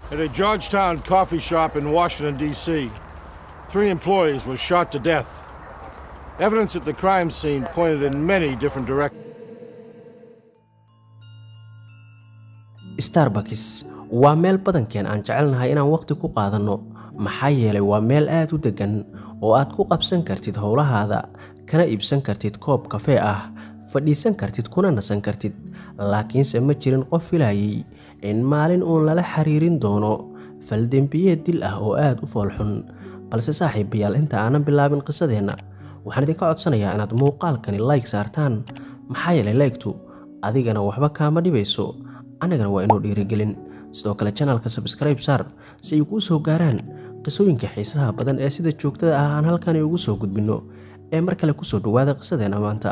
At a Georgetown coffee shop in Washington, D.C., three employees were shot to death. Evidence at the crime scene pointed in many different directions. starbucks waa meel badankeen aan jecelnahay inaan wakhti ku qaadanno maxaa yeelay waa meel aad u deggan oo aad ku qabsan kartid howlahaada kana iibsan kartid koob kafee ah fadhiisan kartid kuna nasan kartid laakiinse ma jirin qof filayay in maalin uun lala xiriirin doono faldembiyeed dil ah oo aad u foolxun balse saaxiibayaal inta aanan bilaabin qisadeenna waxaan idinka codsanayaa inaad muuqaalkani layg saartaan maxaa yeelay laygtu adigana waxba kaama dhibayso annagana waa inuu dhiirigelin sidoo kale janalka sabskribe saar si ay kuu soo gaaraan qisooyinka xiisaha badan ee sida joogtada ah aan halkani ugu soo gudbinno ee mar kale kusoo dhowaada qisadeenna maanta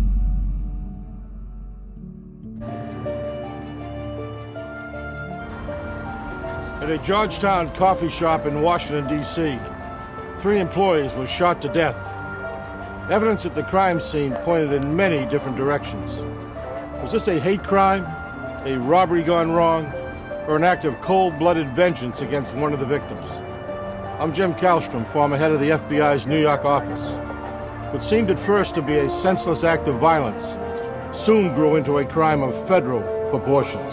At a Georgetown coffee shop in Washington, D.C., three employees were shot to death. Evidence at the crime scene pointed in many different directions. Was this a hate crime, a robbery gone wrong, or an act of cold blooded vengeance against one of the victims? I'm Jim Kallstrom, former head of the FBI's New York office. What seemed at first to be a senseless act of violence soon grew into a crime of federal proportions.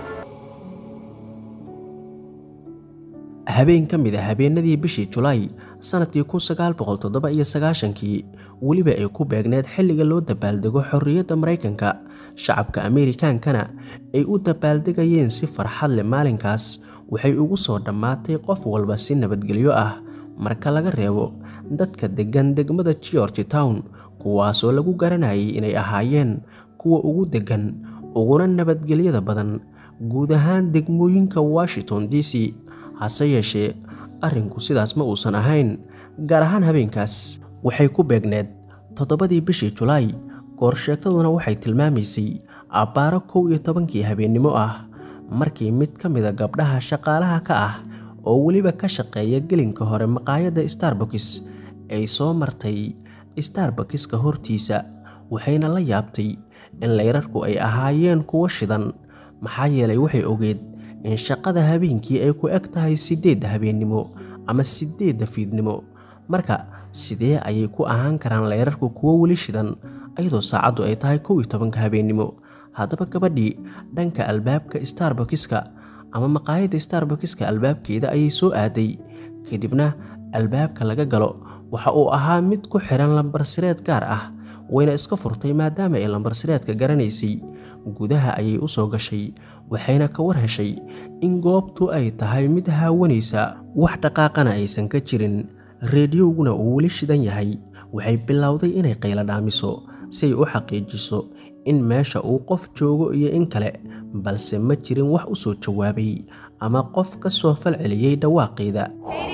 habeen ka mid a habeenadii bishii julaay sannadkii kii weliba ay ku beegneed xilliga loo dabaaldego xorriyadda maraykanka shacabka ameerikaankana ay u dabaaldegayeen si farxad leh maalinkaas waxay ugu soo dhammaatay qof walba si nabadgelyo ah marka laga reebo dadka deggan degmada george town kuwaasoo lagu garanayay inay ahaayeen kuwa ugu deggan uguna nabadgelyada badan guud ahaan degmooyinka washington d c hase yeeshee arrinku sidaas ma uusan ahayn gaar ahaan habeenkaas waxay ku beegneed toddobadii bishii julaay goorsheegtaduna waxay tilmaamaysay abbaaro kow iyo tobankii habeennimo ah markii mid ka mida gabdhaha shaqaalaha ka ah oo weliba ka shaqeeya gelinka hore maqaayadda starbokis ay soo martay starbokiska hortiisa waxayna la yaabtay in layrarku ay ahaayeen kuwo shidan maxaa yeelay waxay ogeed in shaqada habeenkii ay ku eg tahay siddeedda habeennimo ama siddeedda fiidnimo marka sidee ayay ku ahaan karaan layrarku kuwo weli shidan iyadoo saacaddu ay tahay kow iyo tobanka habeennimo haddaba gabadhii dhanka albaabka starbokiska ama maqaayadda starbokiska albaabkeeda ayay soo aaday kadibna albaabka laga galo waxa uu ahaa mid ku xihan lambarsireed gaar ah wayna iska furtay maadaama ay lambarsireedka garanaysay gudaha ayay u soo gashay waxayna ka war heshay in goobtu ay tahay mid haawanaysa wax dhaqaaqana aysan ka jirin reediyowguna uu weli shidan yahay waxay bilowday inay qayla dhaamiso si ay u xaqiijiso in meesha uu qof joogo iyo in kale balse ma jirin wax u soo jawaabay ama qof ka soo falceliyey dhawaaqeeda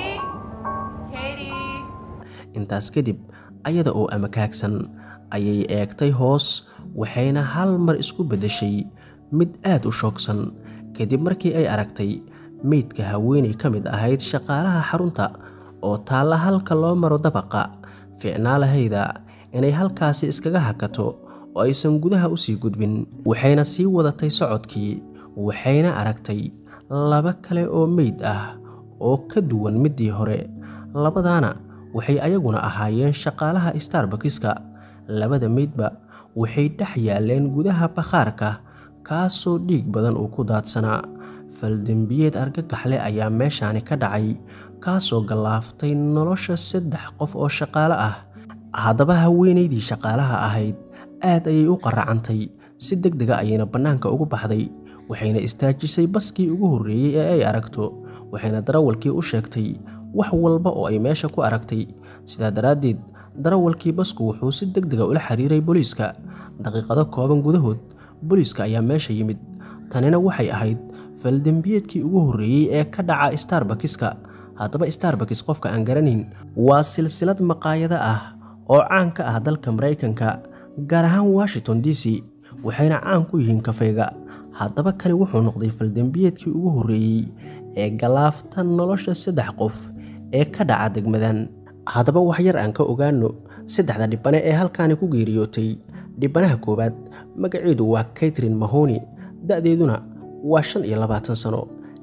intaas kadib ayada oo amakaagsan ayay eegtay hoos waxayna hal mar isku beddeshay mid aad u shoogsan kadib markii ay aragtay meydka haweenay ka mid ahayd shaqaalaha xarunta oo taalla halka loo maro dabaqa ficnaalahayda inay halkaasi iskaga hakato oo aysan gudaha u sii gudbin waxayna sii wadatay socodkii waxayna aragtay laba kale oo meyd ah oo ka duwan middii hore labadaana waxay ayaguna ahaayeen shaqaalaha starbokiska labada meydba waxay dhex yaaleen gudaha bakhaarka kaasoo dhiig badan uu ku daadsanaa faldembiyeed argagaxle ayaa meeshaani ka dhacay kaasoo gallaaftay nolosha saddex qof oo shaqaale ah haddaba haweenaydii shaqaalaha ahayd aad ayay u qaracantay si deg dega ayayna bannaanka ugu baxday waxayna istaajisay baskii ugu horreeyey ee ay aragto waxayna darawalkii u sheegtay wax walba oo ay meesha ku aragtay sidaa daraaddeed darawalkii basku wuxuu si deg dega ula xiriiray booliiska daqiiqado kooban gudahood booliiska ayaa meesha yimid tanina waxay ahayd faldembiyeedkii ugu horreeyey ee ka dhaca starbokiska haddaba starbakis qofka aan garanayn waa silsilad maqaayado ah oo caan ka ah dalka maraykanka gaar ahaan washington d c waxayna caan ku yihiin kafeyga haddaba kani wuxuu noqday faldembiyeedkii ugu horreeyey ee galaafta nolosha saddex qof ee ka dhaca degmadan haddaba wax yar aan ka ogaano saddexda dhibane ee halkaani ku geeriyootay dhibanaha koowaad magaceedu waa katrin mahoni da'deeduna waa shan iyo labaatan sano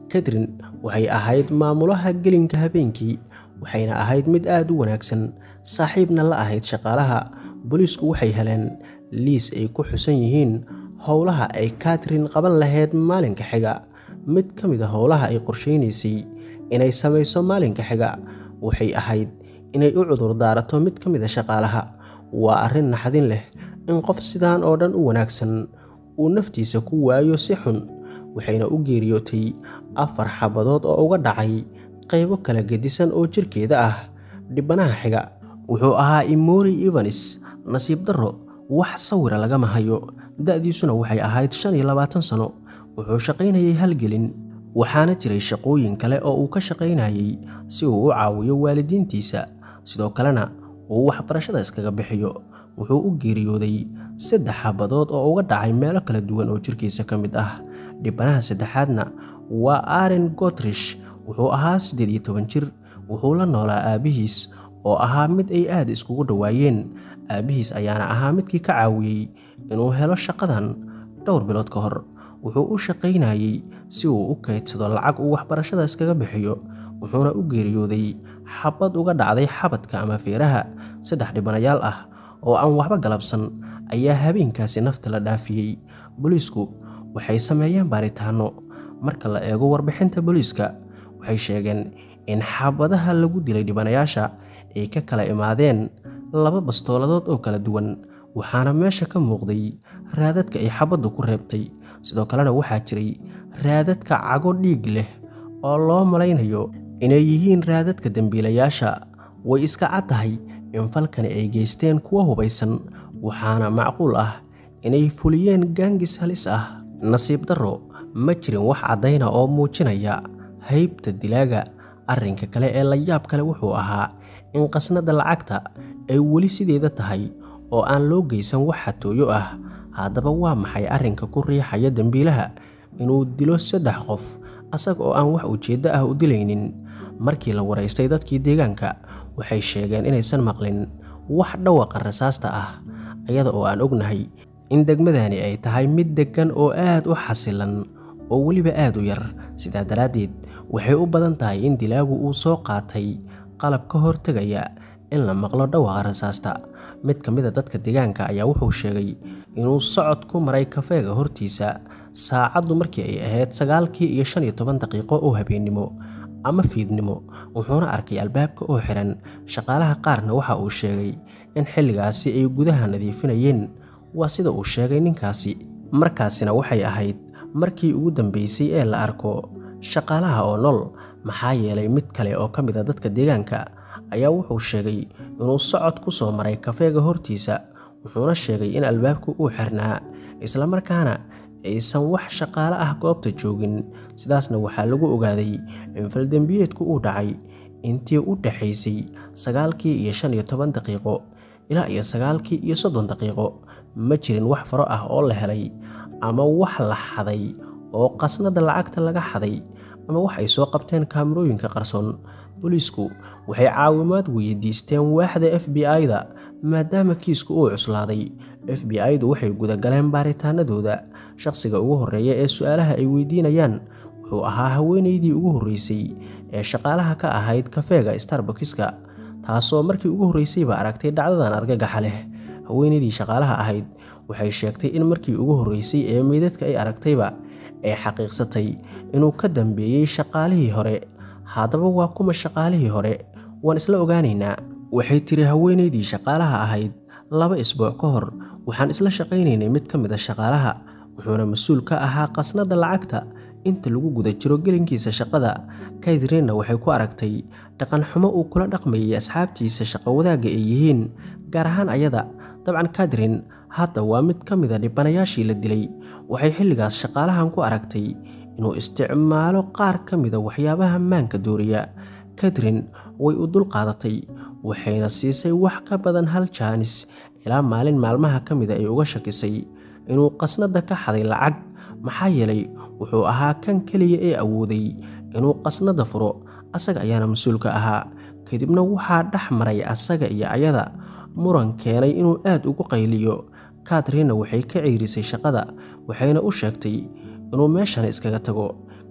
katrin waxay ahayd maamulaha gelinka habeenkii waxayna ahayd mid aad u wanaagsan saaxiibna la ahayd shaqaalaha booliisku waxay heleen liis ay ku xusan yihiin howlaha ay katrin qaban lahayd maalinka xiga mid ka mid a howlaha ay qorshaynaysay inay samayso maalinka xiga waxay ahayd inay u cudur daarato mid ka mid a shaqaalaha waa arrin naxdin leh in qof sidaan oo dhan u wanaagsan uu naftiisa ku waayo si xun waxayna u geeriyootay afar xabadood oo uga dhacay qaybo kala gedisan oo jirkeeda ah dhibanaha xiga wuxuu ahaa imori evanis nasiib darro wax sawira lagama hayo da'diisuna waxay ahayd shan iyo labaatan sano wuxuu shaqaynayay halgelin waxaana jiray shaqooyin kale oo uu ka shaqaynayay si uu u caawiyo waalidiintiisa sidoo kalena uu waxbarashada iskaga bixiyo wuxuu u geeriyooday saddex xabadood oo uga dhacay meelo kala duwan oo jirkiisa ka mid ah dhibanaha saddexaadna waa aren gotrish wuxuu ahaa siddeed iyo toban jir wuxuu la noolaa aabbihiis oo ahaa mid ay aad iskugu dhowaayeen aabbihiis ayaana ahaa midkii ka caawiyey inuu helo shaqadan dhowr bilood ka hor wuxuu u shaqaynayey si uu u kaydsado lacag uu waxbarashada iskaga bixiyo wuxuuna u geeriyooday xabad uga dhacday xabadka ama feeraha saddex dhibanayaal ah oo aan waxba galabsan ayaa habeenkaasi nafta la dhaafiyey booliisku waxay sameeyeen baaritaano marka la eego warbixinta booliiska waxay sheegeen in xabadaha lagu dilay dhibanayaasha ay ka kala imaadeen laba bastooladood oo kala duwan waxaana meesha ka muuqday raadadka ay xabaddu ku reebtay sidoo kalena waxaa jiray raadadka cago dhiig leh oo loo malaynayo inay yihiin raadadka dembiilayaasha way iska cad tahay in falkani ay geysteen kuwa hubaysan waxaana macquul ah inay fuliyeen gaangis halis ah nasiib darro ma jirin wax caddayna oo muujinaya haybta dilaaga arrinka kale ee la yaab kale wuxuu ahaa in qasnada lacagta ay weli sideeda tahay oo aan loo geysan wax xatooyo ah haddaba waa maxay arrinka ku riixaya dembiilaha inuu dilo saddex qof asaga oo aan wax ujeeddo ah u dilaynin markii la waraystay dadkii deegaanka waxay sheegeen inaysan maqlin wax dhawaqa rasaasta ah iyada oo aan ognahay in degmadani ay tahay mid deggan oo aad u xasilan oo weliba aad u yar sidaa daraaddeed waxay u badan tahay in dilaagu uu soo qaatay qalab ka hortegaya in la maqlo dhawaqa rasaasta mid ka mid a dadka deegaanka ayaa wuxuu sheegay inuu socod ku maray kafeega hortiisa saacaddu markii ay ahayd sagaalkii iyo shan iyo toban daqiiqo oo habeennimo ama fiidnimo wuxuuna arkay albaabka oo xiran shaqaalaha qaarna waxa uu sheegay in xilligaasi ay gudaha nadiifinayeen waa sida uu sheegay ninkaasi markaasina waxay ahayd markii ugu dambeysay ee la arko shaqaalaha oo nool maxaa yeelay mid kale oo ka mid a dadka deegaanka ayaa wuxuu sheegay inuu socod ku soo maray kafeega hortiisa wuxuuna sheegay in albaabku uu xirnaa islamarkaana aysan wax shaqaale ah goobta joogin sidaasna waxaa lagu ogaaday in faldembiyeedku uu dhacay intii u dhaxaysay sagaalkii iyo shan iyo toban daqiiqo ilaa iyo sagaalkii iyo soddon daqiiqo ma jirin wax faro ah oo la helay ama wax la xaday oo qasnada lacagta laga xaday ama wax ay soo qabteen kaamarooyinka qarsoon booliisku waxay caawimaad weydiisteen waaxda f b i-da maadaama kiisku uu cuslaaday f b i-du waxay gudagaleen baaritaanadooda shaqsiga ugu horreeya ee su-aalaha ay weydiinayaan wuxuu ahaa haweenaydii ugu horreysay ee shaqaalaha ka ahayd kafeega starbukiska taasoo markii ugu horreysayba aragtay dhacdadan argagaxa leh haweenaydii shaqaalaha ahayd waxay sheegtay in markii ugu horreysay ee meydadka ay aragtayba ay xaqiiqsatay inuu ka dambeeyey shaqaalihii hore haddaba waa kuma shaqaalihii hore waan isla ogaanaynaa waxay tiri haweenaydii shaqaalaha ahayd laba isbuuc ka hor waxaan isla shaqaynaynay mid ka mid a shaqaalaha wuxuuna mas-uul ka ahaa qasnada lacagta inta lagu guda jiro gelinkiisa shaqada kaydrinna waxay ku aragtay dhaqanxumo uu kula dhaqmayay asxaabtiisa shaqo wadaagga ay yihiin gaar ahaan ayada dabcan kadrin hadda waa mid ka mid a dhibanayaashii la dilay waxay xilligaas shaqaalahan ku aragtay inuu isticmaalo qaar ka mida waxyaabaha maanka dooriya kadrin way u dul qaadatay waxayna siisay wax ka badan hal jaanis ilaa maalin maalmaha ka mida ay uga shakisay inuu qasnada ka xaday lacag maxaa yeelay wuxuu ahaa kan keliya ee awooday inuu qasnada furo asaga ayaana mas-uulka ahaa kadibna waxaa dhex maray asaga iyo ayada muran keenay inuu aad ugu qayliyo katrinna waxay ka ciirisay shaqada waxayna u sheegtay inuu meeshan iskaga tago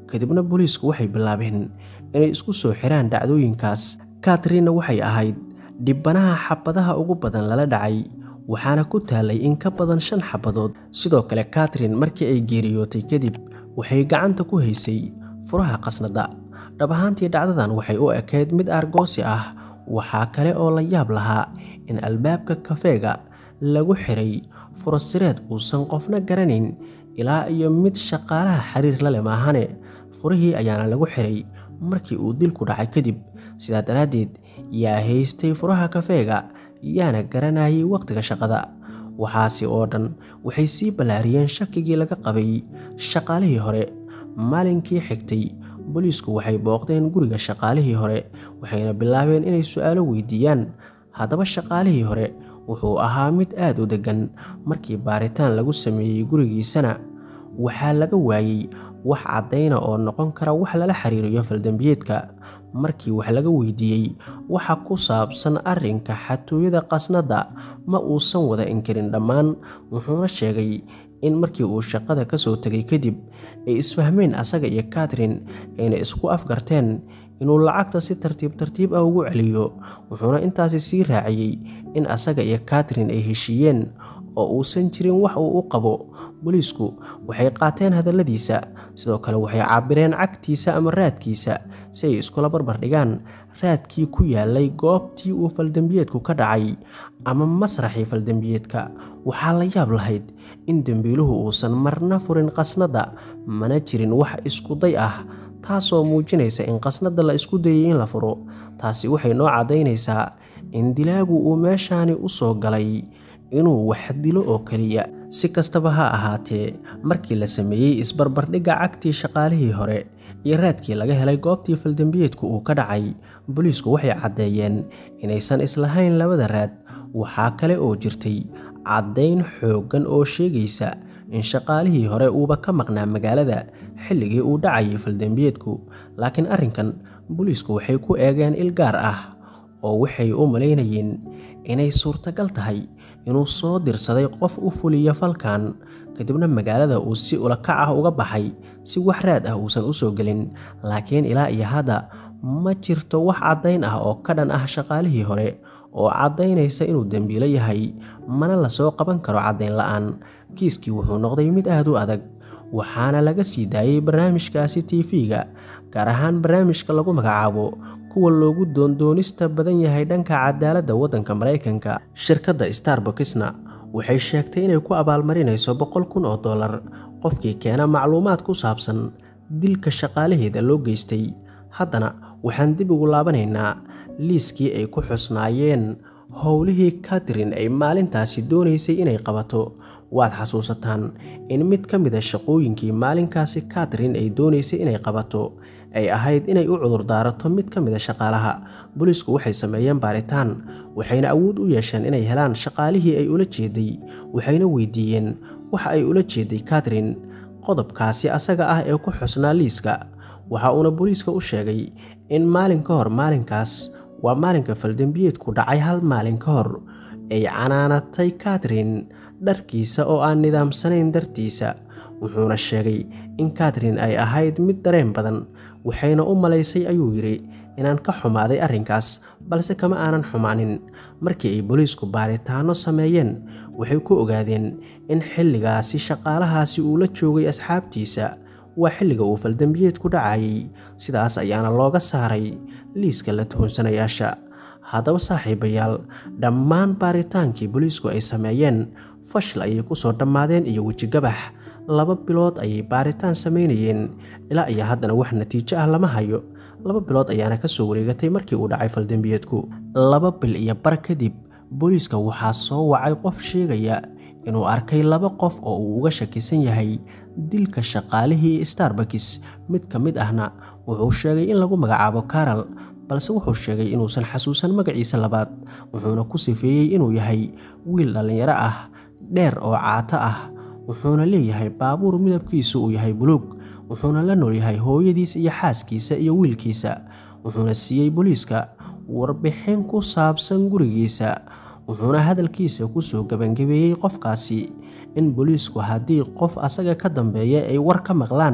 kadibna booliisku waxay bilaabeen inay isku soo xiraan dhacdooyinkaas katrinna waxay ahayd dhibbanaha xabadaha ugu badan lala dhacay waxaana ku taalay in ka badan shan xabadood sidoo kale katrin markii ay geeriyootay kadib waxay gacanta ku haysay furaha qasnada dhab ahaantii dhacdadan waxay u ekayd mid aargoosi ah waxaa kale oo la yaab lahaa in albaabka kafeega lagu xiray furasireed uusan qofna garanayn ilaa iyo mid shaqaalaha xiriir la leh maahane furihii ayaana lagu xiray markii uu dilku dhacay kadib sidaa daraaddeed yaa haystay furaha kafeega yaana garanayay wakhtiga shaqada waxaasi oo dhan waxay sii ballaariyeen shakigii laga qabay shaqaalihii hore maalinkii xigtay booliisku waxay booqdeen guriga shaqaalihii hore waxayna bilaabeen inay su-aalo weydiiyaan haddaba shaqaalihii hore wuxuu ahaa mid aad u deggan markii baaritaan lagu sameeyey gurigiisana waxaa laga waayey wax caddayna oo noqon kara wax lala xiriiriyo faldembiyeedka markii wax laga weydiiyey waxa ku saabsan arrinka xatooyada qasnadda ma uusan wada inkirin dhammaan wuxuuna sheegay in markii uu shaqada ka soo tegay kadib ay isfahmeen asaga iyo katrin ayna isku afgarteen inuu lacagta si tartiib tartiib ah ugu celiyo wuxuuna intaasi sii raaciyey in asaga iyo katrin ay heshiiyeen oo uusan jirin wax uu u qabo booliisku waxay qaateen hadalladiisa sidoo kale waxay caabireen cagtiisa ama raadkiisa si ay iskula barbar dhigaan raadkii ku yaalay goobtii uu faldembiyeedku ka dhacay ama masraxii faldembiyeedka waxaa la yaab lahayd in dembiiluhu uusan marna furin qasnadda mana jirin wax iskuday ah taasoo muujinaysa in qasnadda la isku dayay in la furo taasi waxay noo caddaynaysaa in dilaagu uu meeshaani u soo galay inuu wax dilo oo keliya si kastaba ha ahaatee markii la sameeyey isbarbardhigga cagtii shaqaalihii hore iyo raadkii laga helay goobtii faldembiyeedku uu ka dhacay booliisku waxay caddeeyeen inaysan islahayn labada raad waxaa kale oo jirtay caddayn xooggan oo sheegaysa in shaqaalihii hore uuba ka maqnaa magaalada xilligii uu dhacayay faldembiyeedku laakiin arrinkan booliisku waxay ku eegeen il gaar ah oo waxay u malaynayeen inay suurtagal tahay inuu soo dirsaday qof u fuliya falkan kadibna magaalada uu si ulakac ah uga baxay si wax raad ah uusan u soo gelin laakiin ilaa iyo hadda ma jirto wax caddayn ah oo ka dhan ah shaqaalihii hore oo caddaynaysa inuu dembiilo yahay mana lasoo qaban karo caddayn la-aan kiiskii wuxuu noqday mid aad u adag waxaana laga sii daayey barnaamijkaasi tv-ga gaar ahaan barnaamijka lagu magacaabo kuwa loogu doondoonista badan yahay dhanka cadaaladda waddanka maraykanka shirkadda starbucksna waxay sheegtay inay ku abaalmarinayso boqol kun oo dollar qofkii keena macluumaad ku saabsan dilka shaqaalaheeda loo geystay haddana waxaan dib ugu laabanaynaa liiskii ay ku xusnaayeen howlihii katrin ay maalintaasi doonaysay inay qabato waad xasuusataan in mid ka mid a shaqooyinkii maalinkaasi katrin ay doonaysay inay qabato ay ahayd inay u cudurdaarato mid ka mid a shaqaalaha booliisku waxay sameeyeen baaritaan waxayna awood u yeesheen inay helaan shaqaalihii ay ula jeeday waxayna weydiiyeen waxa ay ula jeeday katrin qodobkaasi asaga ah ee ku xusnaa liiska waxa uuna booliiska u sheegay in maalin ka hor maalinkaas waa maalinka faldembiyeedku dhacay hal maalin ka hor ay canaanatay katrin dharkiisa oo aan nidaamsanayn dartiisa wuxuuna sheegay in katrin ay ahayd mid dareen badan waxayna u malaysay ayuu yidhi inaan ka xumaaday arrinkaas balse kama aanan xumaanin markii ay booliisku baaritaanno sameeyeen waxay ku ogaadeen in xilligaasi shaqaalahaasi uu la joogay asxaabtiisa waa xilliga uu faldembiyeedku dhacayay sidaas ayaana looga saaray liiska la tuhonsanayaasha haddaba saaxiibayaal dhammaan baaritaankii booliisku ay sameeyeen fashil ayay ku soo dhammaadeen iyo wejigabax laba bilood ayay baaritaan samaynayeen ilaa iyo haddana wax natiijo ah lama hayo laba bilood ayaana ka soo wareegatay markii uu dhacay faldembiyeedku laba bil iyo bar kadib booliiska waxaa soo wacay qof sheegaya inuu arkay laba qof oo uu uga shakisan yahay dilka shaqaalihii starbakis mid ka mid ahna wuxuu sheegay in lagu magacaabo karal balse wuxuu sheegay inuusan xasuusan magaciisa labaad wuxuuna ku sifeeyey inuu yahay wiil dhallinyaro ah dheer oo caato ah wuxuuna leeyahay baabuur midabkiisu uu yahay buluug wuxuuna la noolyahay hooyadiis iyo xaaskiisa iyo wiilkiisa wuxuuna siiyey booliiska warbixin ku saabsan gurigiisa wuxuuna hadalkiisa kusoo gebangabeeyey qofkaasi in booliisku haddii qof asaga ka dambeeya ay war ka maqlaan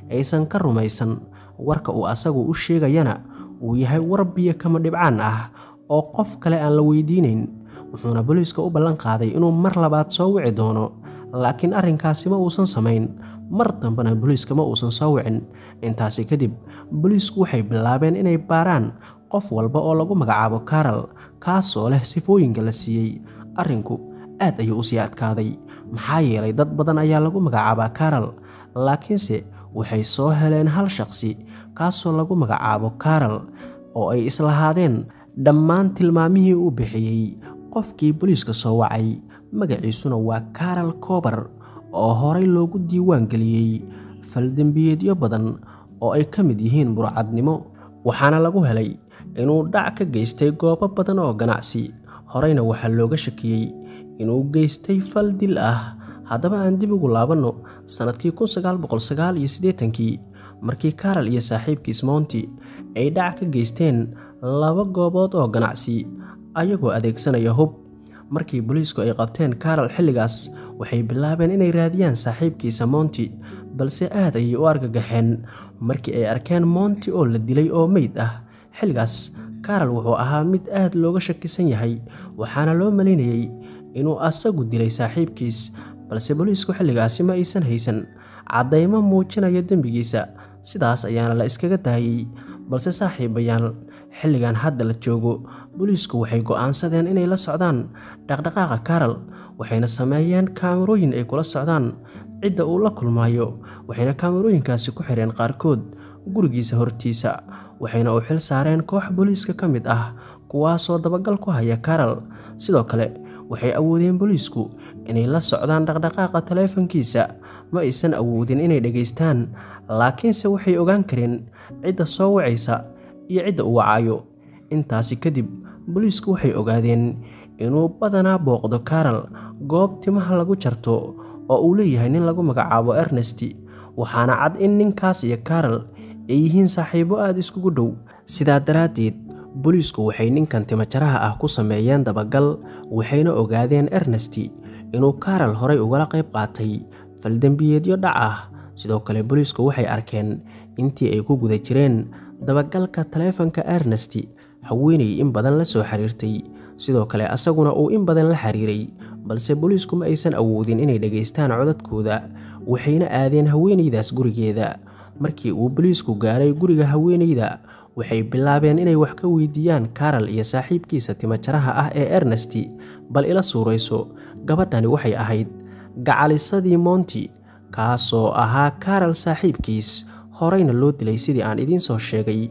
aysan ka rumaysan warka uu asagu u sheegayana uu yahay war biyo kama dhibcaan ah oo qof kale aan la weydiinayn wuxuuna booliiska u ballan qaaday inuu mar labaad soo wici doono laakiin arrinkaasi ma uusan samayn mar dambena booliiska ma uusan soo wicin intaasi kadib booliisku waxay bilaabeen inay baaraan qof walba oo lagu magacaabo karal kaasoo leh sifooyinka la siiyey arrinku aad ayuu usii adkaaday maxaa yeelay dad badan ayaa lagu magacaabaa karal laakiinse waxay soo heleen hal shaqsi kaasoo lagu magacaabo karal oo ay islahaadeen dhammaan tilmaamihii uu bixiyey qofkii booliiska soo wacay magaciisuna waa karal kobar oo horey loogu diiwaan geliyey faldembiyeedyo badan oo ay ka mid yihiin burcadnimo waxaana lagu helay inuu dhac ka geystay goobo badan oo ganacsi horeyna waxaa looga shakiyey inuu geystay fal dil ah haddaba aan dib ugu laabanno sannadkii kii markii karal iyo saaxiibkiis mounti ay dhac ka geysteen laba goobood oo ganacsi ayagoo adeegsanaya hub markii booliisku ay qabteen karal xilligaas waxay bilaabeen inay raadiyaan saaxiibkiisa mounti balse aad ayay u argagaxeen markii ay arkeen mounti oo la dilay oo meyd ah xilligaas karal wuxuu ahaa mid aad looga shakisan yahay waxaana loo malaynayey inuu asagu dilay saaxiibkiis balse booliisku xilligaasi ma aysan haysan caddaymo muujinaya dembigiisa sidaas ayaana la iskaga daayey balse saaxiibayaal xilligan hadda la joogo booliisku waxay go'aansadeen inay la socdaan dhaqdhaqaaqa karal waxayna sameeyeen kaamirooyin ay kula socdaan cidda uu la kulmaayo waxayna kaamirooyinkaasi ku xireen qaarkood gurigiisa hortiisa waxayna u xil saareen koox booliiska ka mid ah kuwaasoo dabagal ku haya karal sidoo kale waxay awoodeen booliisku inay la socdaan dhaqdhaqaaqa taleefankiisa ma aysan awoodin inay dhegaystaan laakiinse waxay ogaan kareen cidda soo wacaysa iyo cidda uu wacayo intaasi kadib booliisku waxay ogaadeen inuu badanaa booqdo karal goob timaha lagu jarto oo uu leeyahay nin lagu magacaabo ernesti waxaana cad in ninkaas iyo karal ay yihiin saaxiibo aada iskugu dhow sidaa daraaddeed booliisku waxay ninkan timajaraha ah ku sameeyeen dabagal waxayna ogaadeen ernesti inuu karal horay ugala qayb qaatay faldembiyeedyo dhac ah sidoo kale booliisku waxay arkeen intii ay ku guda jireen dabagalka taleefanka ernesti haweenay in badan la soo xiriirtay sidoo kale asaguna uu in badan la xiriiray balse booliisku ma aysan awoodin inay dhegaystaan codadkooda waxayna aadeen haweenaydaas gurigeeda markii uu booliisku gaaray guriga haweenayda waxay bilaabeen inay wax ka weydiiyaan karal iyo saaxiibkiisa timajaraha ah ee ernesti bal ila suurayso gabadhani waxay ahayd gacalisadii mounti kaasoo ahaa karal saaxiibkiis horeyna loo dilay sidii aan idiin soo sheegay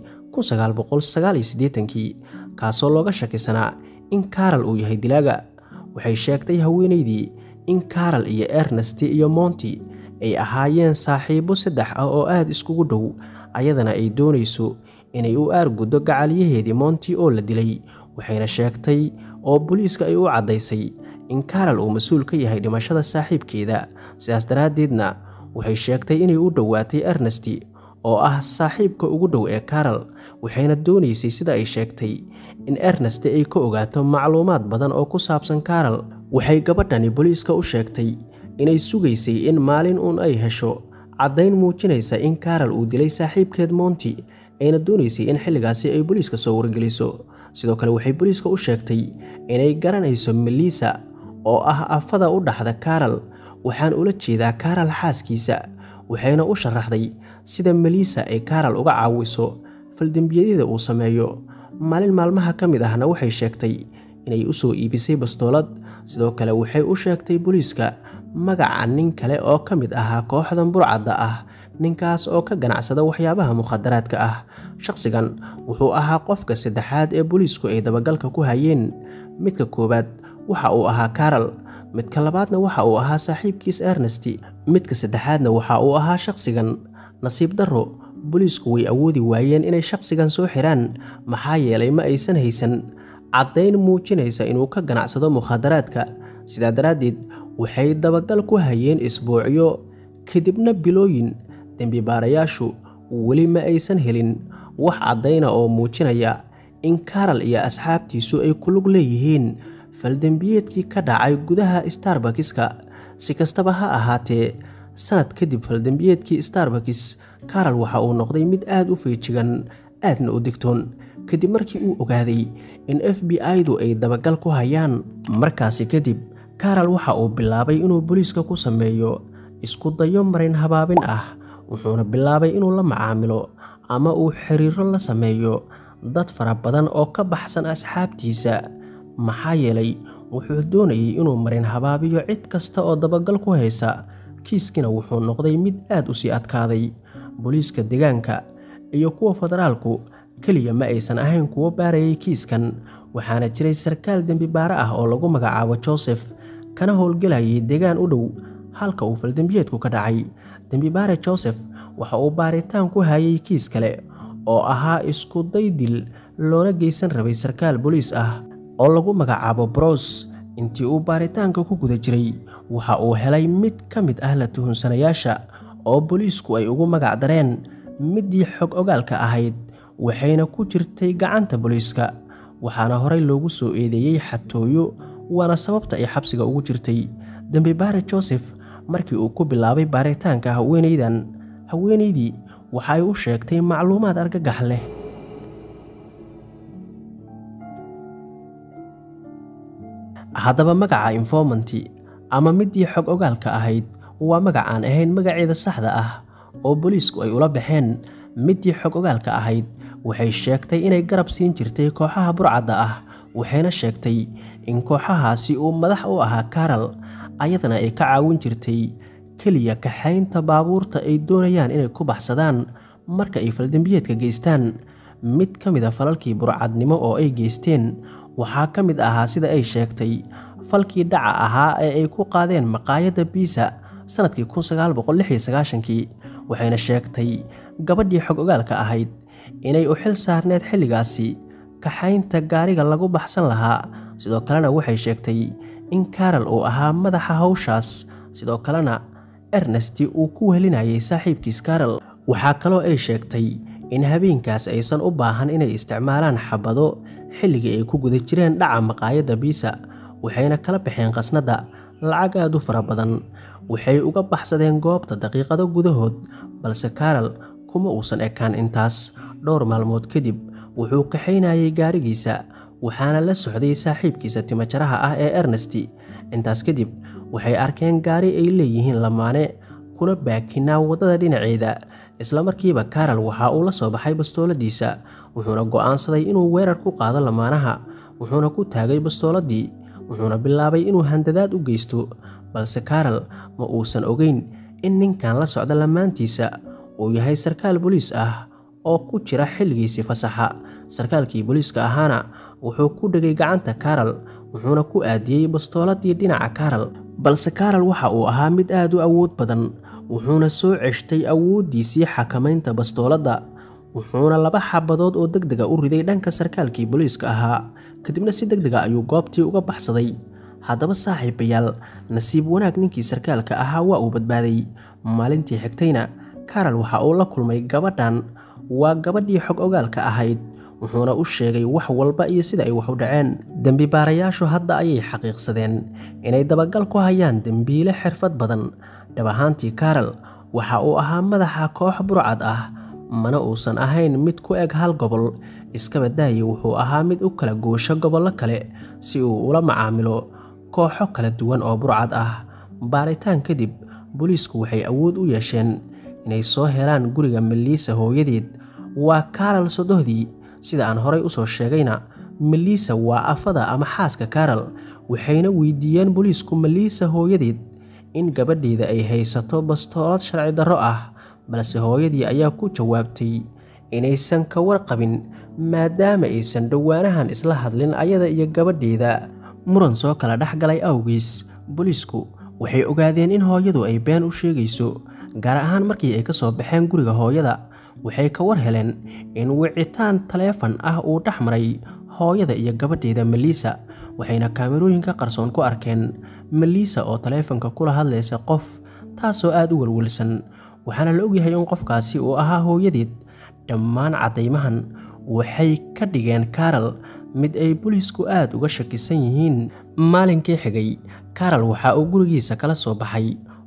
kii kaasoo looga shakisanaa in karal uu yahay dilaaga waxay sheegtay haweenaydii in karal iyo ernesti iyo mounti ay ahaayeen saaxiibo saddex ah oo aada iskugu dhow ayadana ay doonayso inay u aarguddo gacaliyaheedii mounti oo la dilay waxayna sheegtay oo booliiska ay u caddaysay in karal uu mas-uul ka yahay dhimashada saaxiibkeeda sidaas daraaddeedna waxay sheegtay inay u dhowaatay ernesti oo ah saaxiibka ugu dhow ee karal waxayna doonaysay sida ay sheegtay in ernesti ay ka ogaato macluumaad badan oo ku saabsan karal waxay gabadhani booliiska u sheegtay inay sugaysay in maalin uun ay hesho caddayn muujinaysa in karal uu dilay saaxiibkeed mounti ayna doonaysay in xilligaasi ay booliiska soo wargeliso sidoo kale waxay booliiska u sheegtay inay garanayso melisa oo ah afada u dhaxda karal waxaan ula jeedaa karal xaaskiisa waxayna u sharaxday sida melisa ay karal uga caawiso faldembiyadyada uu sameeyo maalin maalmaha ka mid ahna waxay sheegtay inay u soo iibisay bastoolad sidoo kale waxay u sheegtay booliiska magaca nin kale oo ka mid ahaa kooxdan burcadda ah ninkaas oo ka ganacsada waxyaabaha mukhadaraadka ah shaqsigan wuxuu ahaa qofka saddexaad ee booliisku ay dabagalka ku hayeen midka koowaad waxa uu ahaa karal midka labaadna waxa uu ahaa saaxiibkiis ernesti midka saddexaadna waxa uu ahaa shaqsigan nasiib darro booliisku way awoodi waayeen inay shaqsigan soo xiraan maxaa yeelay ma aysan haysan caddayn muujinaysa inuu ka ganacsado mukhadaraadka sidaa daraaddeed waxay dabagal ku hayeen isbuucyo kadibna bilooyin dembibaarayaashu weli ma aysan helin wax caddayna oo muujinaya in karal iyo asxaabtiisu ay ku lug leeyihiin faldembiyeedkii ka dhacay gudaha starbakiska si kastaba ha ahaatee sanad kadib faldembiyeedkii starbakis karal waxa uu noqday mid aad u feejigan aadna u digtoon kadib markii uu ogaaday in f b i-du ay dabagal ku hayaan markaasi kadib karal waxa uu bilaabay inuu booliiska ku sameeyo isku dayo marin habaabin ah wuxuuna bilaabay inuu la macaamilo ama uu xiriiro la sameeyo dad fara badan oo ka baxsan asxaabtiisa maxaa yeelay wuxuu doonayay inuu marin habaabiyo cid kasta oo dabagal ku haysa kiiskina wuxuu noqday mid aad u sii adkaaday booliiska deegaanka iyo kuwa federaalku keliya ma aysan ahayn kuwo baarayay kiiskan waxaana jiray sarkaal dembi baare ah oo lagu magacaabo joseph kana howlgelayay deegaan u dhow halka uu faldembiyeedku ka dhacay dembibaare joseph waxa uu baaritaan ku hayay kiis kale oo ahaa isku day dil loona geysan rabay sarkaal booliis ah oo lagu magacaabo bros intii uu baaritaanka ku guda jiray waxa uu helay mid ka mid ah la tuhunsanayaasha oo booliisku ay ugu magac dareen middii xog ogaalka ahayd waxayna ku jirtay gacanta booliiska waxaana horey loogu soo eedeeyey xatooyo waana sababta ay xabsiga ugu jirtay dembibaare joseph markii uu ku bilaabay baaritaanka haweenaydan haweenaydii waxa ay u sheegtay macluumaad argagax leh haddaba magaca informanti ama middii xog ogaalka ahayd waa magac aan ahayn magaceeda saxda ah oo booliisku ay ula baxeen middii xog ogaalka ahayd waxay sheegtay inay garab siin jirtay kooxaha burcadda ah waxayna sheegtay in kooxahaasi uu madax u ahaa karal ayadana ay ka caawin jirtay keliya kaxaynta baabuurta ay doonayaan inay ku baxsadaan marka ay faldembiyeedka geystaan mid ka mid a falalkii burcadnimo oo ay geysteen waxaa ka mid ahaa sida ay sheegtay falkii dhaca ahaa ee ay ku qaadeen maqaayadda biisa sannadkii kii waxayna sheegtay gabadhii xog ogaalka ahayd inay u xil saarneed xilligaasi kaxaynta gaariga lagu baxsan lahaa sidoo kalena waxay sheegtay in karal uu ahaa madaxa hawshaas sidoo kalena ernesti uu ku wehelinayay saaxiibkiis karal waxaa kaloo ay sheegtay in habeenkaas aysan u baahan inay isticmaalaan xabado xilligii ay ku guda jireen dhaca maqaayadda biisa waxayna kala baxeen qasnadda lacag aad u fara badan waxay uga baxsadeen goobta daqiiqado gudahood balse karal kuma uusan ekaan intaas dhowr maalmood kadib wuxuu kaxaynayay gaarigiisa waxaana la socday saaxiibkiisa timajaraha ah ee ernesti intaas kadib waxay arkeen gaari ay leeyihiin lamaane kuna baakinaa waddada dhinaceeda islamarkiiba karal waxa uu la soo baxay bastooladiisa wuxuuna go'aansaday inuu weerar ku qaado lamaanaha wuxuuna ku taagay bastooladii wuxuuna bilaabay inuu handadaad u geysto balse karal ma uusan ogeyn in ninkan la socda lamaantiisa uu yahay sarkaal boliis ah oo ku jira xilligiisii fasaxa sarkaalkii booliiska ahaana wuxuu ku dhegay gacanta karal wuxuuna ku aadiyey bastooladii dhinaca karal balse karal waxa uu ahaa mid aad u awood badan wuxuuna soo ceshtay awooddiisii xakamaynta bastooladda wuxuuna laba xabadood oo deg dega u riday dhanka sarkaalkii booliiska ahaa kadibna si deg dega ayuu goobtii uga baxsaday haddaba saaxiibayaal nasiib wanaag ninkii sarkaalka ahaa waa uu badbaaday maalintii xigtayna karal waxa uu la kulmay gabadhan waa gabadhii xog ogaalka ahayd wuxuuna u sheegay wax walba iyo sida ay wax u dhaceen dembibaarayaashu hadda ayay xaqiiqsadeen inay dabagal ku hayaan dembiile xirfad badan dhab ahaantii karal waxa uu ahaa madaxa koox burcad ah mana uusan ahayn mid ku eg hal gobol iskaba daaye wuxuu ahaa mid u kala goosho gobollo kale si uu ula macaamilo kooxo kala duwan oo burcad ah baaritaan kadib booliisku waxay awood u yeesheen inay soo helaan guriga meliisa hooyadeed waa karal sodohdii sida aan horay usoo sheegayna meliisa waa afada ama xaaska karal waxayna weydiiyeen booliisku meliisa hooyadeed in gabadheeda ay haysato bastoolad sharci darro ah balse hooyadii ayaa ku jawaabtay inaysan ka warqabin maadaama aysan dhowaanahan isla hadlin ayada iyo gabadheeda muran soo kala dhex galay awgiis booliisku waxay ogaadeen in hooyadu ay been u sheegayso gaar ahaan markii ay ka soo baxeen guriga hooyada waxay ka war heleen in wicitaan taleefan ah uu dhex maray hooyada iyo gabadheeda meliisa waxayna kaamirooyinka qarsoon ku arkeen meliisa oo taleefanka kula hadlaysa qof taasoo aad u welwelsan waxaana la ogyahay in qofkaasi uu ahaa hooyadeed dhammaan caddaymahan waxay ka dhigeen karal mid ay booliisku aad uga shakisan yihiin maalinkii xigay karal waxa uu gurigiisa kala soo baxay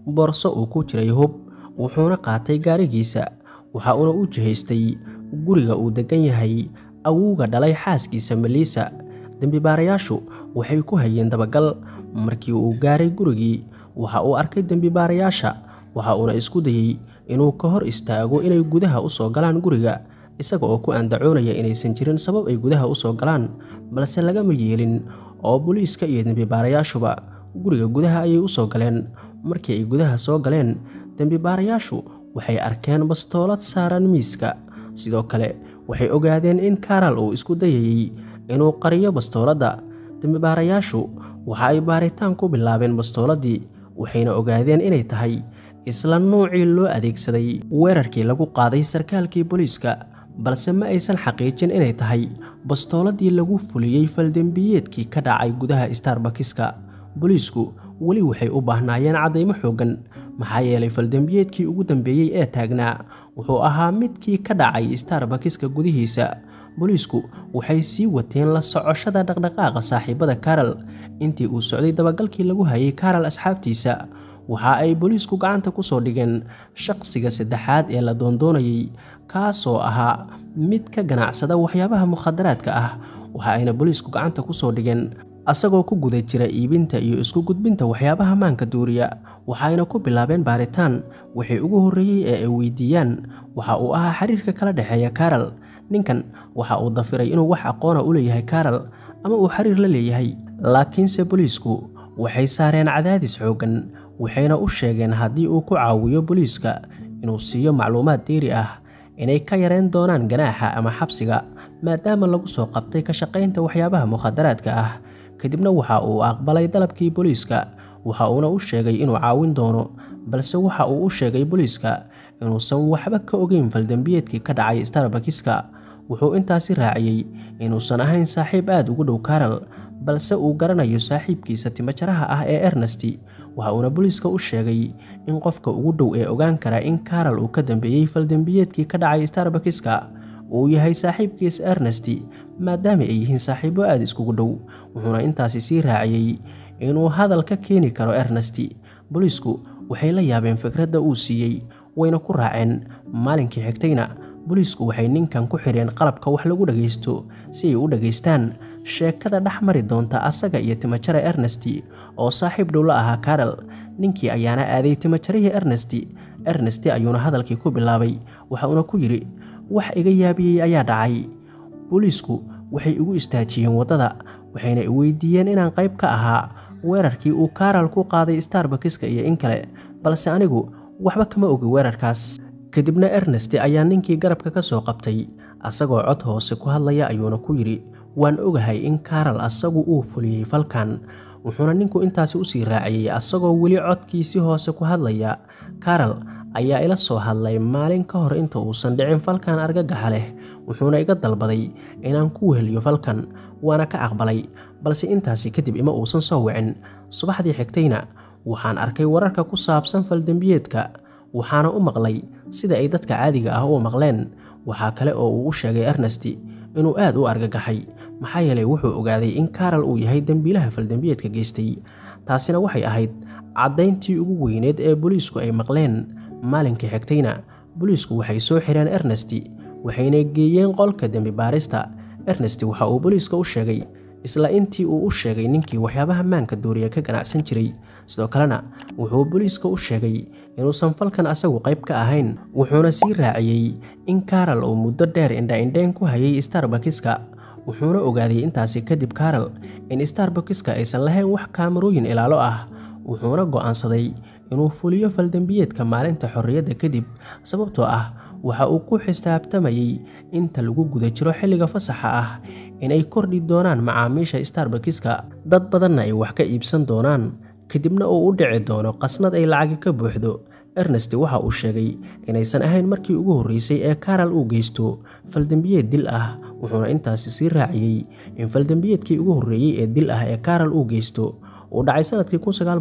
boorso uu ku jiray hub wuxuuna qaatay gaarigiisa waxa uuna u jihaystay guriga uu deggan yahay awowga dhalay xaaskiisa meliisa dembibaarayaashu waxay ku hayeen dabagal markii uu gaaray gurigii waxa uu arkay dembibaarayaasha waxa uuna isku dayey inuu ka hor istaago inay gudaha u soo galaan guriga isaga oo ku andacoonaya inaysan jirin sabab ay gudaha u soo galaan balse lagama yeelin oo booliiska iyo dembibaarayaashuba guriga gudaha ayay u soo galeen markii ay gudaha soo galeen dembibaarayaashu waxay arkeen bastoolad saaran miiska sidoo kale waxay ogaadeen in karal uu isku dayayey inuu qariyo bastooladda dembibaarayaashu waxa ay baaritaan ku bilaabeen bastooladii waxayna ogaadeen inay tahay isla nuucii loo adeegsaday weerarkii lagu qaaday sarkaalkii booliiska balse ma aysan xaqiijin inay tahay bastooladii lagu fuliyey faldembiyeedkii ka dhacay gudaha starbakiska booliisku weli waxay u baahnaayeen caddaymo xooggan maxaa yeelay faldembiyeedkii ugu dambeeyey ee taagnaa wuxuu ahaa midkii ka dhacay starbakiska gudihiisa booliisku waxay sii wateen la socoshada dhaqdhaqaaqa saaxiibada karal intii uu socday dabagalkii lagu hayay karal asxaabtiisa waxa ay booliisku gacanta ku soo dhigeen shaqsiga saddexaad ee la doondoonayay kaasoo ahaa mid ka ganacsada waxyaabaha mukhadaraadka ah waxa ayna booliisku gacanta ku soo dhigeen asagoo ku guda jira iibinta iyo isku gudbinta waxyaabaha maanka duuriya waxayna ku bilaabeen baaritaan wixii ugu horreeyey ee ay weydiiyaan waxa uu ahaa xiriirka kala dhexeeya karal ninkan waxa uu dafiray inuu wax aqoona u leeyahay karal ama uu xiriir la leeyahay laakiinse booliisku waxay saareen cadaadis xooggan waxayna u sheegeen haddii uu ku caawiyo booliiska inuu siiyo macluumaad dheeri ah inay ka yareen doonaan ganaaxa ama xabsiga maadaama lagu soo qabtay ka shaqaynta waxyaabaha mukhadaraadka ah kadibna waxa uu aqbalay dalabkii booliiska waxa uuna u sheegay inuu caawin doono balse waxa uu u sheegay booliiska inuusan waxba ka ogeyn faldembiyeedkii ka dhacay starbakiska wuxuu intaasi raaciyey inuusan ahayn saaxiib aad ugu dhow karal balse uu garanayo saaxiibkiisa timajaraha ah ee ernesti waxa uuna booliiska u sheegay in qofka ugu dhow ee ogaan kara in karal uu ka dambeeyey faldembiyeedkii ka dhacay starbakiska uu yahay saaxiibkiis ernesti maadaama ay yihiin saaxiibo aad iskugu dhow wuxuuna intaasi sii raaciyey inuu hadal ka keeni karo ernesti booliisku waxay la yaabeen fikradda uu siiyey wayna ku raaceen maalinkii xigtayna booliisku waxay ninkan ku xidheen qalabka wax lagu dhagaysto si ay u dhagaystaan sheekada dhex mari doonta asaga iyo timajara ernesti oo saaxiib dhow la ahaa karal ninkii ayaana aaday timajarihii ernesti ernesti ayuuna hadalkii ku bilaabay waxa uuna ku yidhi wax iga yaabiyey ayaa dhacay booliisku waxay igu istaajiyeen waddada waxayna i weydiiyeen inaan qayb ka ahaa weerarkii uu karal ku qaaday starbakiska iyo in kale balse anigu waxba kama ogi weerarkaas kadibna ernesti ayaa ninkii garabka ka soo qabtay asagoo cod hoose ku hadlaya ayuuna ku yidhi waan ogahay in karal asagu uu fuliyey falkan wuxuuna ninku intaasi usii raaciyey asagoo weli codkiisi hoose ku hadlaya karal ayaa ila soo hadlay maalin ka hor inta uusan dhicin falkan argagaxa leh wuxuuna iga dalbaday inaan ku weheliyo falkan waana ka aqbalay balse intaasi kadib ima uusan soo wicin subaxdii xigtayna waxaan arkay wararka ku saabsan faldembiyeedka waxaana u maqlay sida ay dadka caadiga ah u maqleen waxaa kale oo uu u sheegay ernesti inuu aad u argagaxay maxaa yeelay wuxuu ogaaday in karal uu yahay dembiilaha faldembiyeedka geystay taasina waxay ahayd caddayntii ugu weyneed ee booliisku ay maqleen maalinkii xigtayna booliisku waxay soo xireen ernesti waxayna geeyeen qolka dembi baarista ernesti waxa uu booliiska u sheegay isla intii uu u sheegay ninkii waxyaabaha maanka duuriya ka ganacsan jiray sidoo kalena wuxuu booliiska u sheegay inuusan falkan asagu qayb ka ahayn wuxuuna sii raaciyey in karal uu muddo dheer indha-indhayn ku hayay starbakiska wuxuuna ogaaday intaasi kadib karal in starbakiska aysan lahayn wax kaamarooyin ilaalo ah wuxuuna go'aansaday inuu fuliyo faldembiyeedka maalinta xorriyadda kadib sababtoo ah waxa uu ku xisaabtamayey inta lagu guda jiro xilliga fasaxa ah inay kordhi doonaan macaamiisha starbakiska dad badanna ay wax ka iibsan doonaan kadibna uu u dhici doono qasnad ay lacagi ka buuxdo ernesti waxa uu sheegay inaysan ahayn markii ugu horreysay ee karal uu geysto faldembiyeed dil ah wuxuuna intaasi sii raaciyey in faldembiyeedkii ugu horreeyey ee dil ah ee karal uu geysto uu dhacay sanadkii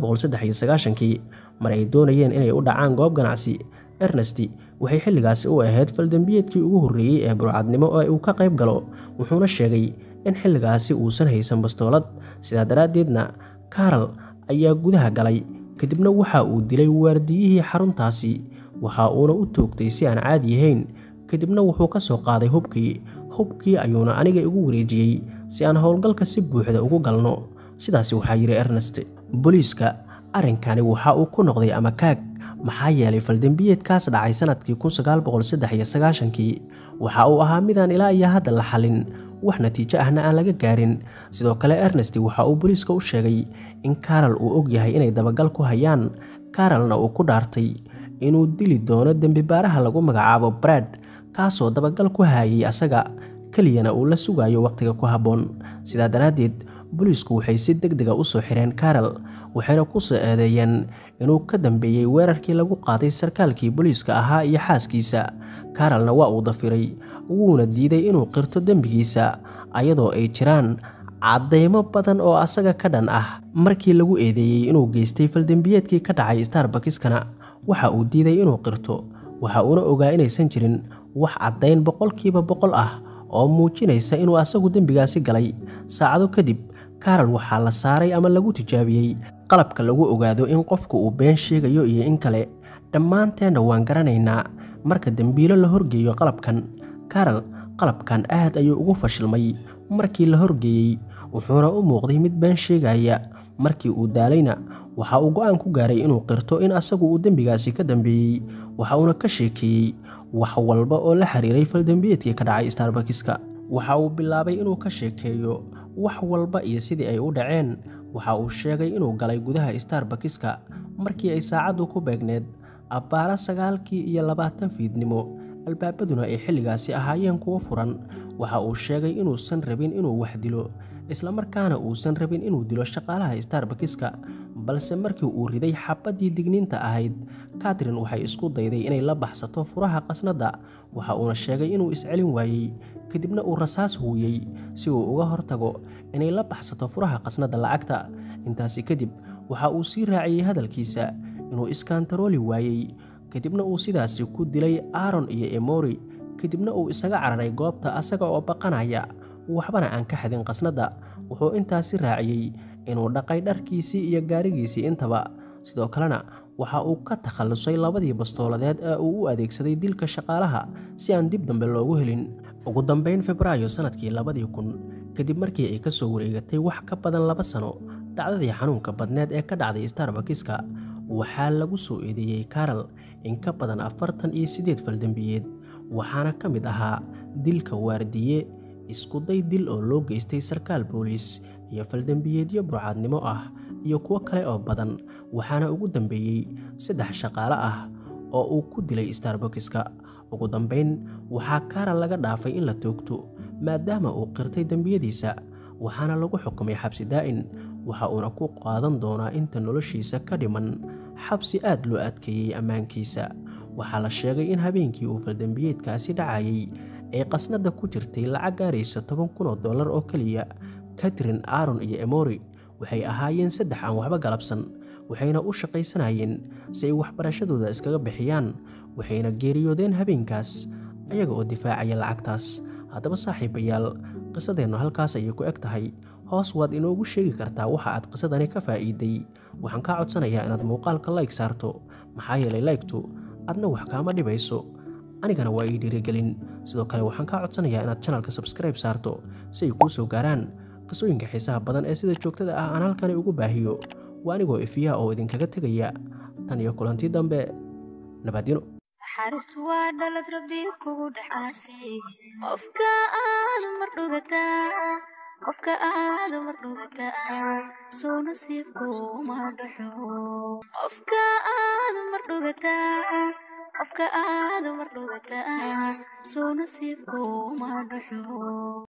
kii mar ay doonayeen inay u dhacaan goob ganacsi ernesti waxay xilligaasi u ahayd faldembiyeedkii ugu horreeyey ee burcadnimo ee uu ka qayb galo wuxuuna sheegay in xilligaasi uusan haysan bastoolad sidaa daraaddeedna karal ayaa gudaha galay kadibna waxa uu dilay waardiyihii xaruntaasi waxa uuna u toogtay si aan caadi ahayn kadibna wuxuu ka soo qaaday hubkii hubkii ayuuna aniga igu wareejiyey si aan howlgalka si buuxda ugu galno sidaasi waxaa yidhi ernest booliiska arrinkani waxa uu ku noqday ama kaag maxaa yeelay faldembiyeedkaas dhacay sanadkii kii waxa uu ahaa midaan ilaa iyo hadda la xalin wax natiijo ahna aan laga gaarin sidoo kale ernest waxa uu booliiska u sheegay in karol uu og yahay inay dabagal ku hayaan karolna uu ku dhaartay inuu dili doono dembibaaraha lagu magacaabo brad kaasoo dabagal ku haayay asaga keliyana uu la sugayo wakhtiga ku habboon sidaa daraaddeed booliisku waxay si deg dega u soo xireen karol waxayna ku soo eedeeyeen inuu ka dambeeyey weerarkii lagu qaaday sarkaalkii booliiska ahaa iyo xaaskiisa karolna waa uu dafiray wuuna diiday inuu qirto dembigiisa ayadoo ay jiraan caddaymo badan oo asaga ka dhan ah markii lagu eedeeyey inuu geystay faldembiyeedkii ka dhacay starbakiskana waxa uu diiday inuu qirto waxa uuna ogaa inaysan jirin wax caddayn boqolkiiba boqol ah oo muujinaysa inuu asagu dembigaasi galay saacado kadib karol waxaa la saaray ama lagu tijaabiyey qalabka lagu ogaado in qofku uu been sheegayo iyo in kale dhammaanteenna waan garanaynaa marka dembiilo la horgeeyo qalabkan karol qalabkan aad ayuu ugu fashilmay markii la horgeeyey wuxuuna u muuqday mid been sheegaya markii uu daalayna waxa uu go'aan ku gaaray inuu qirto in asagu uu dembigaasi ka dambeeyey waxa uuna ka sheekeeyey wax walba oo la xiriiray faldembiyeedkii ka dhacay starbakiska waxa uu bilaabay inuu ka sheekeeyo wax walba iyo sidii ay u dhaceen waxa uu sheegay inuu galay gudaha starbakiska markii ay saacaddu ku beegneed abbaara sagaalkii iyo labaatan fiidnimo albaabaduna ay xilligaasi ahaayeen kuwo furan waxa uu sheegay inuusan rabin inuu wax dilo islamarkaana uusan rabin inuu dilo shaqaalaha starbakiska balse markii uu riday xabaddii digniinta ahayd katrin waxay isku dayday inay la baxsato furaha qasnadda waxa uuna sheegay inuu iscelin waayey kadibna uu rasaas huuyey si uu uga hortago inay la baxsato furaha qasnadda lacagta intaasi kadib waxa uu sii raaciyey hadalkiisa inuu iskantarooli waayey kadibna uu sidaasi ku dilay aaron iyo emori kadibna uu isaga cararay goobta asaga oo baqanaya waxbana aan ka xadin qasnadda wuxuu intaasi raaciyey inuu dhaqay dharkiisii iyo gaarigiisii intaba sidoo kalena waxa uu ka takhallusay labadii bastooladeed ee uu u adeegsaday dilka shaqaalaha si aan dib dambe loogu helin ugu dambeyn febraayo sannadkii labadii kun kadib markii ay ka soo wareegatay wax ka badan laba sano dhacdadii xanuunka badneed ee ka dhacday starbakiska waxaa lagu soo eedeeyey karol in ka badan afartan iyo siddeed faldembiyeed waxaana ka mid ahaa dilka waardiye iskuday dil oo loo geystay sarkaal booliis iyo faldembiyeedyo burcaadnimo ah iyo kuwo kale oo badan waxaana ugu dambeeyey saddex shaqaale ah oo uu ku dilay starbakiska ugu dambayn waxaa karol laga dhaafay in la toogto maadaama uu qirtay dembiyadiisa waxaana lagu xukumay xabsi daa'in waxa uuna ku qaadan doonaa inta noloshiisa ka dhiman xabsi aad loo adkeeyey ammaankiisa waxaa la sheegay in habeenkii uu faldembiyeedkaasi dhacayay ay qasnadda ku jirtay lacag gaaraysa toban kun oo dollar oo keliya katrin aaron iyo emori waxay ahaayeen saddex aan waxba galabsan waxayna u shaqaysanayeen si ay waxbarashadooda iskaga bixiyaan waxayna geeriyoodeen habeenkaas ayaga oo difaacaya lacagtaas haddaba saaxiibayaal qisadeennu halkaas ayay ku eg tahay hoos waad inoogu sheegi kartaa waxa aad qisadani ka faa'iiday waxaan kaa codsanayaa inaad muuqaalka layg saarto maxaa yeelay laygtu adna wax kaama dhibayso anigana waa ii dhiirigelin sidoo kale waxaan kaa codsanayaa inaad janalka sabskribe saarto si ay kuu soo gaaraan qisooyinka xiisaha badan ee sida joogtada ah aan halkani ugu baahiyo waa anigoo ifiyaa oo idinkaga tegaya tan iyo kulantii dambe nabaadino naxariistu waa dhalad rabbi kugu dhaxaasay qofka aad mar dhugataa qofka aad mar dhugataa soo nasiibku ma dhaxo qofka aad mar dhugataa qofka aad mar dhugataa soo nasiibku ma dhaxo